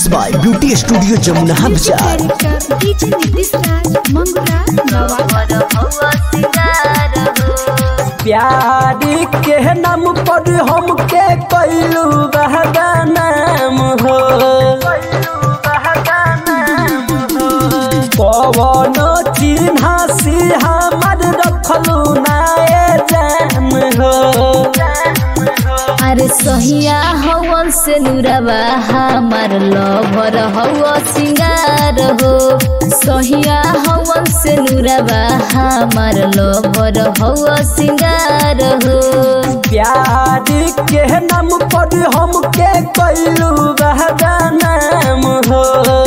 mix by beauty studio Jamuna Bazar director DJ Nitish Raj Mangura Nawada प्यारी के नाम पर हमके कैलू बहदानाम हो पवन चिन्हा सी हमर रखलू नाए जान हो अरे सहिया हवन से नुरवा हमार लभर हव सिंगार हो सहिया हवन से नुरवा हमार लभर हव सिंगार हो प्यारी के नाम पर हमके कैलू बहदानाम हो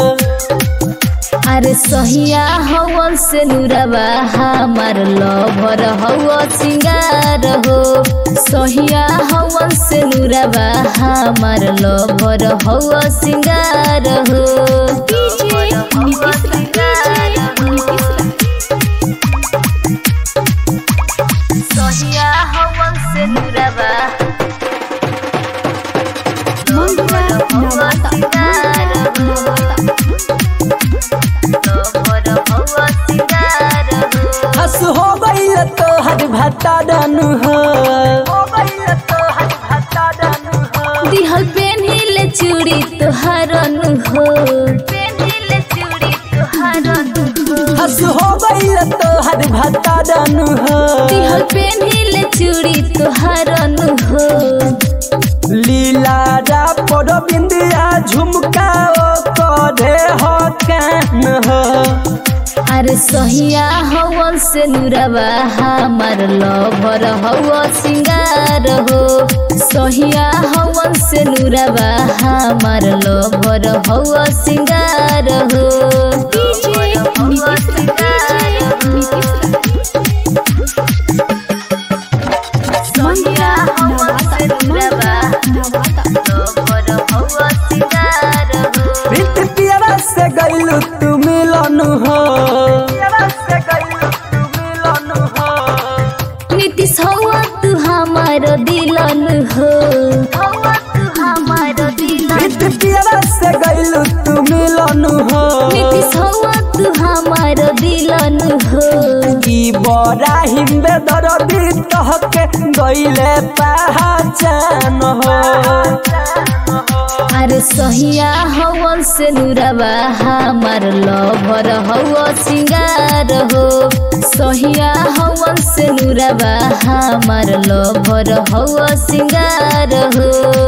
अरे सहिया हवन से नुरवा हमार लभर हव सिंगार हो सहिया हवन से नुरवा हमार लभर हव सिंगार हो डीजे नीतीश राज डीजे नीतीश सहिया हवन से नुरवा मंगुरा नवादा नवादा हस हो गई तो हर भट्टा डन हो दिहल पेन्हिले चूड़ी तोहरन हो पेन्हिले चूड़ी तोहरन हो हस हो गई तो हर भट्टा डन हो दिहल पेन्हिले चूड़ी तोहरन हो लीला रा पर बिंदिया झुमका ओ करे हो कान हो अरे सहिया हवन से नुरवा हमार लभर हव सिंगार हो सहिया हवन से नुरवा हमार लभर हव सिंगार हो डीजे नीतीश राज डीजे नीतीश मंगुरा नवादा नवादा प्रीत पियरा से गईलू तू मिलन हो नीतीश हवा तू हमार दिलन हो हवा तू हमार दिलन प्रीत पियरा से गईलू तू मिलन हो नीतीश हवा तू हमार दिलन हो की बड़ा हिंदे दरदी तहके गईले पहचान हो अरे सहिया हवन से नुरवा हमार लभर हव सिंगार हो सहिया हवन से नुरवा हमार लभर हव सिंगार हो